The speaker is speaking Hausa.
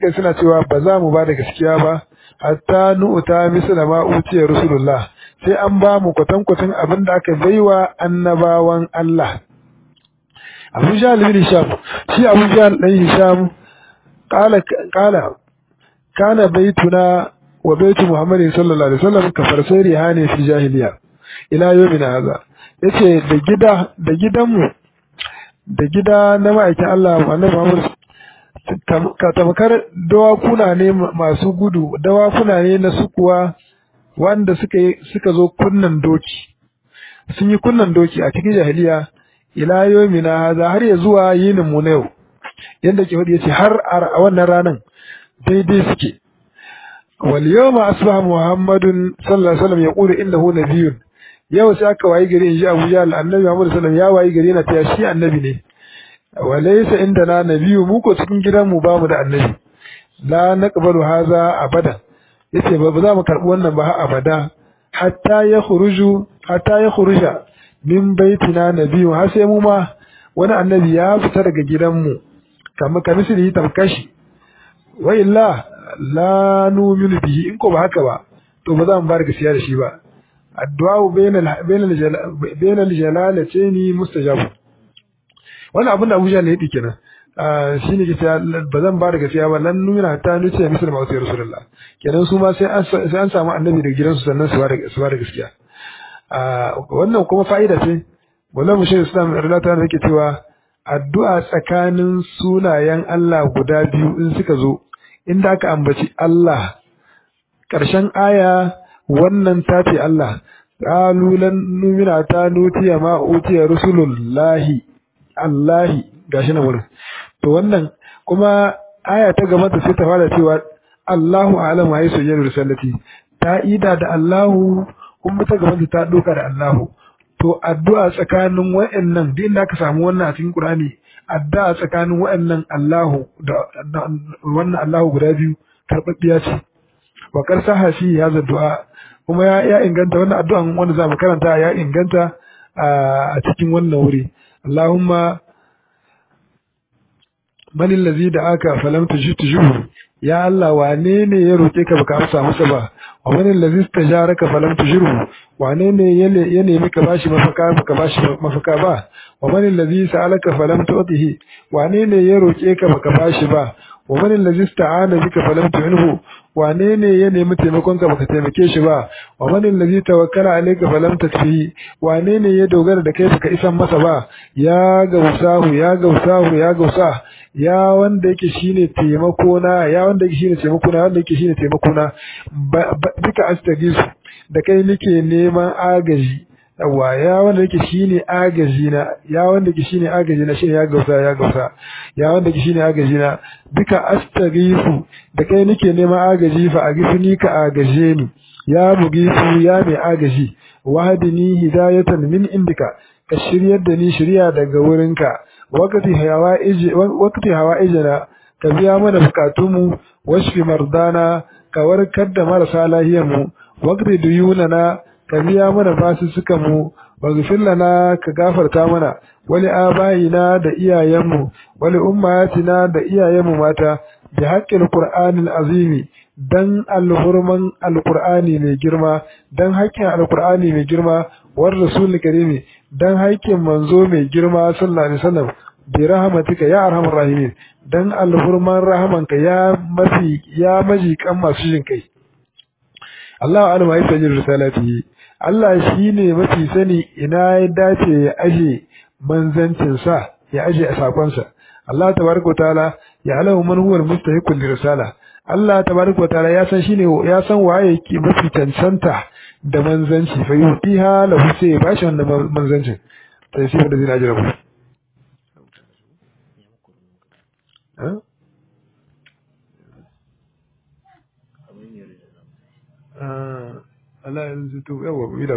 kai suna cewa ba za mu ba da gaskiya ba hatta nu'ta misla ma utiya rasulullah sai an ba mu kwatankwatan abin da aka baiwa annabawan Allah Abu Jahl bin Hisham shi Abu Jahl dan Hisham qala qala kana baituna wa baitu Muhammadin sallallahu alaihi wasallam ka farsai rihani fi jahiliya ila yawmina hadha yace da gida da gidanmu da gida na ma'aikin Allah annabi Muhammad ka tamkar dawakuna ne masu gudu dawakuna ne na sukuwa wanda suka suka zo kunnan doki sun yi kunnan doki a cikin jahiliya ila yawmina hadha har ya zuwa yinin mu na yau yanda ke hudu yace har a wannan ranan daidai suke wal yawma asbaha muhammadun sallallahu alaihi wasallam yaqulu innahu nabiyyun yau sai aka wayi gari inji Abu Jahl annabi Muhammad sallallahu alaihi wasallam ya wayi gari yana ta shi annabi ne walaysa indana nabiyyu mu ko cikin gidan mu ba mu da annabi la naqbalu hadha abada yace ba za mu karbi wannan ba abada hatta ya khuruju hatta ya khuruja min baitina nabiyyu har sai mu ma wani annabi ya fita daga gidan mu kamar kamisiri tamkashi wa illa la nu'minu bihi in ko ba haka ba to ba za mu bar gaskiya da shi ba addu'a bainal bainal bainal jalalataini mustajabu wannan abin da Abu Jahl ya yi kenan shine ke cewa ba zan ba da gaskiya ba lan nuna ta nuce misal ma sai rasulullah kenan su ma sai an sai an samu annabi daga gidansu sannan su ba da su ba da gaskiya wannan kuma fa'ida ce wallahi mu shehu islam radiyallahu anhu yake cewa addu'a tsakanin sunayen Allah guda biyu in suka zo inda aka ambaci Allah ƙarshen aya wannan ta ce Allah qalu lan numina ta nutiya ma utiya rusulullahi Allahi gashi na wurin to wannan kuma aya ta gaba ta sai ta fara cewa Allahu a'lamu haythu yajru risalati ta ida da Allahu kuma ta gaba ta doka da Allahu to addu'a tsakanin wa'annan duk inda aka samu wannan a cikin Qur'ani addu'a tsakanin wa'annan Allahu da wannan Allahu guda biyu karbabbiya ce wa karsaha shi ya du'a kuma ya, ya inganta wannan addu'an wanda za mu karanta ya inganta a cikin wannan wuri Allahumma man allazi da aka falam tujibu ya Allah wane ne ya roke ka baka amsa masa ba wa man allazi tajaraka falam tujiru wane ne ya nemi ka bashi mafaka baka bashi mafaka ba wa man allazi sa'alaka falam tu'tihi wane ne ya roke ka baka bashi ba wa man allazi ista'ana bika falam tu'inhu wane ne ya nemi taimakon ka baka taimake shi ba wa man allazi tawakkala alayka falam tatfihi wane ne ya dogara da kai baka isan masa ba ya gausahu ya gausahu ya gausa ya wanda yake shine taimako na ya wanda yake shine taimako na wanda yake shine taimako na duka astagisu da kai nake neman agaji yawa ya wanda yake shine agaji na ya wanda yake shine agaji na shine ya gausa ya gausa ya wanda yake shine agaji na duka astagisu da kai nake neman agaji fa agifni ka agaje ni ya mugisu ya mai agaji wahdini hidayatan min indika ka shiryar da ni shirya daga wurinka wakati hawa ije wakati hawa ijena ka biya mana bukatunmu washfi mardana ka warkar da marasa lahiyar mu wakati duyunana ka biya mana basussukan mu waghfir lana ka gafarta mana wali abayina da iyayenmu wali ummatina da iyayenmu mata bi haqqil qur'anil azimi dan alhurman alqur'ani mai girma dan haƙƙin alqur'ani mai girma war rasul karimi dan haƙƙin manzo mai girma sallallahu alaihi wasallam bi rahmatika ya arhamar rahimin dan alhurman rahamanka ya mafi ya maji kan masu jin kai Allah alama ya sajin risalati Allah shine mafi sani ina ya dace ya aje manzancin sa ya aje a sakon sa Allah tabaraka wa ta'ala ya alamu man huwa mustahiqul risala Allah tabaraka wa ta'ala ya san shine ya san waye yake mafi cancanta da manzanci fa yutiha lahu sai ba shi wannan manzancin sai shi da zina jira ku Allah yanzu to yawa